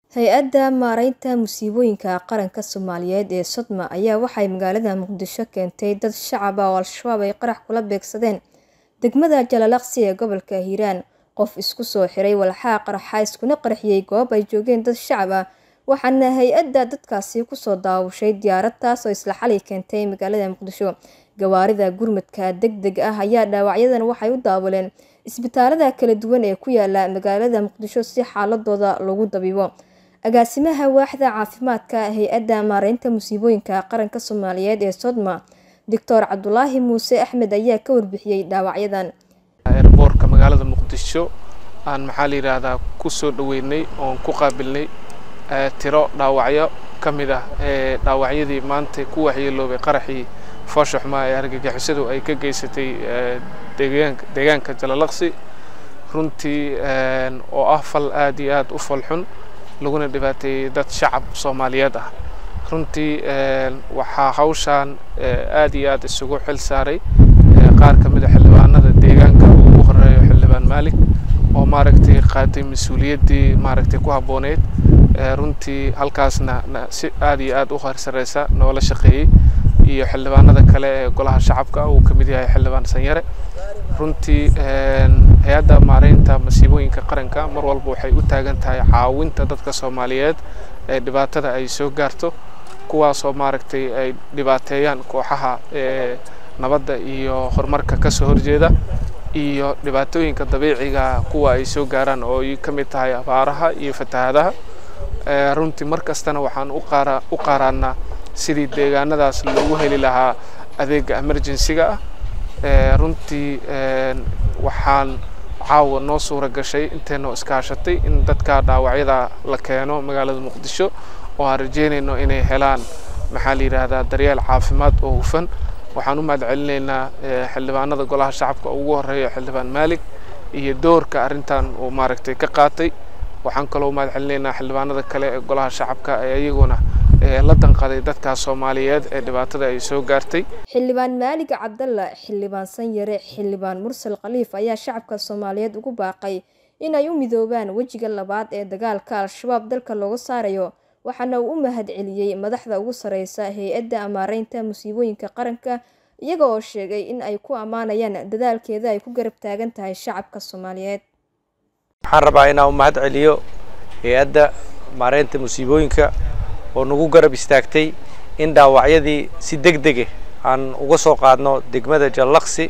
Hay-adda Maareynta Musiibooyinka Qaranka Soomaaliyeed ee Sodma ayaa waxay magaalada Muqdisho keentay dad shacab ah oo Al-shabaab ay qarax kula beegsadeen degmada Jalalaqsi ee gobolka Hiiraan. Qof isku soo xiray walxaha qarxa iskuna qarxiyay goob ay joogeen dad shacab ah, waxaana hay-adda dadkaasi kusoo daawashay diyaarad taas oo isla xalay keentay magaalada Muqdisho. Gawaarida gurmadka degdega ah ayaa dhaawacyadan waxay u daabuleen isbitaalada kala duwan ee ku yaala magaalada Muqdisho si xaaladooda loogu dabiibo. Agaasimaha waaxda caafimaadka hay-adda maareynta musiibooyinka qaranka Soomaaliyeed ee Sodma, Dr. Cabdulaahi Muuse Axmed ayaa ka warbixiyay dhaawacyadan. airboortka magaalada muqdisho aan maxaa la yidhaahdaa ku soo dhoweynay oon ku qaabilnay tiro dhaawacyo ka mid ah ee dhaawacyadii maanta ku waxyeeloobay qaraxii foosha xumaa ee argagixisadu ay ka geysatay deegaanka deegaanka jalalaqsi runtii oo ah fal aad iyo aad u falxun laguna dhibaateeyey dad shacab soomaaliyeed ah runtii waxaa hawshaan aad iyo aad isugu xil saaray qaar ka mid a xildhibaanada deegaanka ugu horeeyo xildhibaan maalig oo maaragtay qaatay mas-uuliyaddii maaragtay ku habbooneyd runtii halkaasna si aad iyo aad u harsareysa noola shaqeeyey iyo xildhibaanada kale ee golaha shacabka uu ka mid yahay xildhibaan sanyare runtii hay-adda maareynta masiibooyinka qaranka mar walba waxay u taagan tahay caawinta dadka soomaaliyeed ee dhibaatada ay soo gaarto kuwaasoo maaragtay ay dhibaateeyaan kooxaha ee nabadda iyo horumarka ka soo horjeeda iyo dhibaatooyinka dabiiciga kuwa ay soo gaaraan oo ay ka mid tahay abaaraha iyo fatahaadaha runtii mar kastana waxaan u qaara u qaaraannaa sidii deegaanadaas loogu heli lahaa adeega emergency-ga ah runtii waxaan caawa noo suura gashay inteenoo iskaashatay in dadka dhaawacyada la keeno magaalada muqdisho oo aan rajeynayno inay helaan maxaa la yidhaahdaa daryeel caafimaad oo hufan waxaan u mahad celinaynaa xildhibaanada golaha shacabka ugu horeeya xildhibaan maalig iyo doorka arrintan uu maaragtay ka qaatay waxaan kaloo u mahad celinaynaa xildhibaanada kale ee golaha shacabka ee iyaguna la danqaday dadkaas soomaaliyeed ee dhibaatada ay soo gaartay xildhibaan maalig cabdalla xildhibaan sanyare xildhibaan mursal khaliif ayaa shacabka soomaaliyeed ugu baaqay in ay u midoobaan wejiga labaad ee dagaalka al-shabaab dalka looga saarayo waxaana uu u mahad celiyey madaxda ugu sareysa hay-adda maareynta musiibooyinka qaranka iyaga oo sheegay in ay ku ammaanayaan dadaalkeeda ay ku garab taagan tahay shacabka soomaaliyeed waxaan rabaa inaan u mahad celiyo hay-adda maareynta musiibooyinka oo nagu garab istaagtay in dhaawacyadii si deg dege aan uga soo qaadno degmada jallaqsi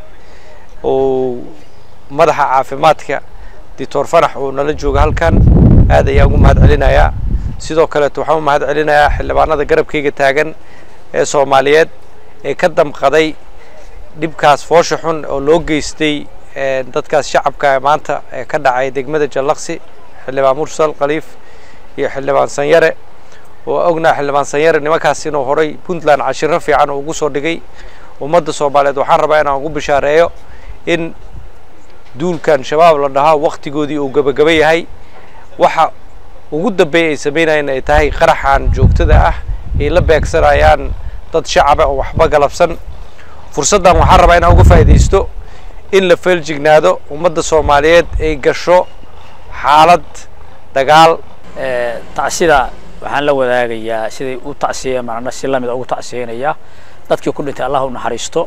oo madaxa caafimaadka doctor fanax oo nala jooga halkan aad ayaan ugu mahad celinayaa sidoo kaleeto waxaan u mahad celinayaa xildhibaanada garabkayga taagan ee soomaaliyeed ee ka damqaday dhibkaas foosha xun oo loo geystay dadkaas shacabka maanta ee ka dhacay degmada jallaqsi xildhibaan mursal khaliif iyo xildhibaan sanyare oo ognaa xildhibaan sanyare nimankaas inuu horay puntland cashiro fiican ugu soo dhigay ummadda soomaaliyeed waxaan rabaa inaan ugu bishaareeyo in duulkan shabaab la dhahaa waktigoodii uu gabagaba yahay waxa ugu dambeeya ay sameynayaan ay tahay qaraxan joogtada ah ay la beegsanayaan dad shacaba oo waxba galabsan fursaddan waxaan rabaa inaan uga faa'iidaysto in la feeljignaado ummadda soomaaliyeed ay gasho xaalad dagaal tacsida waxaan la wadaagayaa siday u tacsiyeen marna si lamida ugu tacsiyeynayaa dadkii ku dhintay allah u naxariisto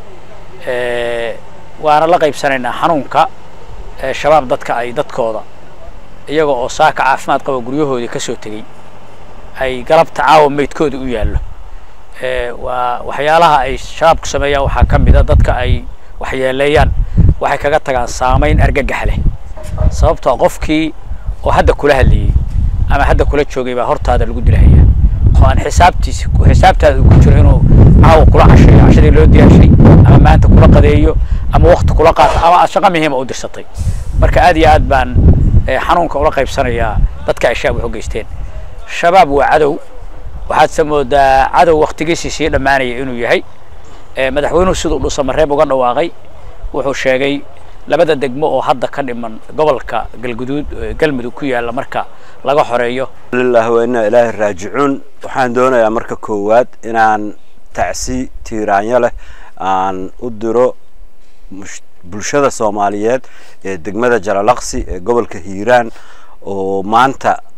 waana la qaybsanaynaa xanuunka shabaab dadka ay dadkooda iyaga oo saaka caafimaad qaba guryahoodii ka soo tegey ay galabta caawa meydkooda u yaallo waa waxyaalaha ay shabaabku sameeyaan waxaa ka mid a dadka ay waxyeeleeyaan waxay kaga tagaan saamayn argagax leh sababtoo qofkii oo hadda kula hadlayey ama hadda kula joogay baa hortaada lagu dilahaya oo aan xisaabtiisi xisaabtaada ku jiro inuu caawa kula casheeyo cashadii loo diyaarshay ama maanta kula qadeeyo ama wakti kula qaato ama aad shaqo muhiima u dirsatay marka aad iyo aad baan xanuunka ula qaybsanayaa dadka ay shabaab wax u geysteen shabaab waa cadow waxaadse moodaa cadow waktigiisii sii dhammaanaya inuu yahay madaxweynuhu siduu dhusamareeb uga dhawaaqay wuxuu sheegay labada degmo oo hadda ka dhiman gobolka galguduud galmudug ku yaalla marka laga xoreeyo lillahi wa inna ilaahi raajicuun waxaan doonayaa marka koowaad inaan tacsi tiiraanyo leh aan u diro bulshada soomaaliyeed ee degmada jalalaqsi ee gobolka hiiraan oo maanta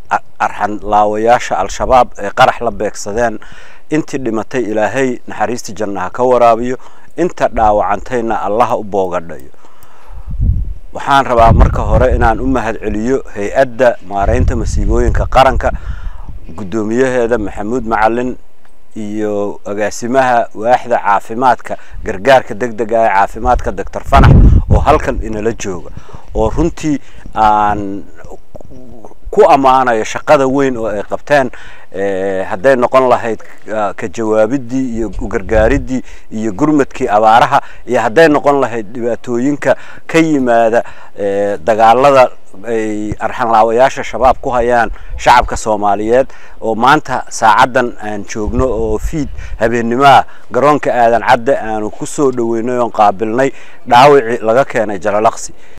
arxan laawayaasha al-shabaab ee qarax la beegsadeen intii dhimatay ilaahay naxariista jannaha ka waraabiyo inta dhaawacantayna allaha u boogadhayo waxaan rabaa marka hore inaan u mahad celiyo hay-adda maareynta masiibooyinka qaranka guddoomiyaheeda maxamuud macalin iyo agaasimaha waaxda caafimaadka gargaarka deg dega ee caafimaadka doctor fanax oo halkan inala jooga oo runtii aan ku ammaanayo shaqada weyn oo ay qabteen hadday noqon lahayd ka jawaabidii iyo ugargaaridii iyo gurmadkii abaaraha iyo hadday noqon lahayd dhibaatooyinka ka yimaada dagaalada ay arxanlaawayaasha shabaab ku hayaan shacabka soomaaliyeed oo maanta saacaddan aan joogno oo fiid habeennimoah garoonka aadan cadde aanu ku soo dhoweynay oon qaabilnay dhaawicii laga keenay jalalaqsi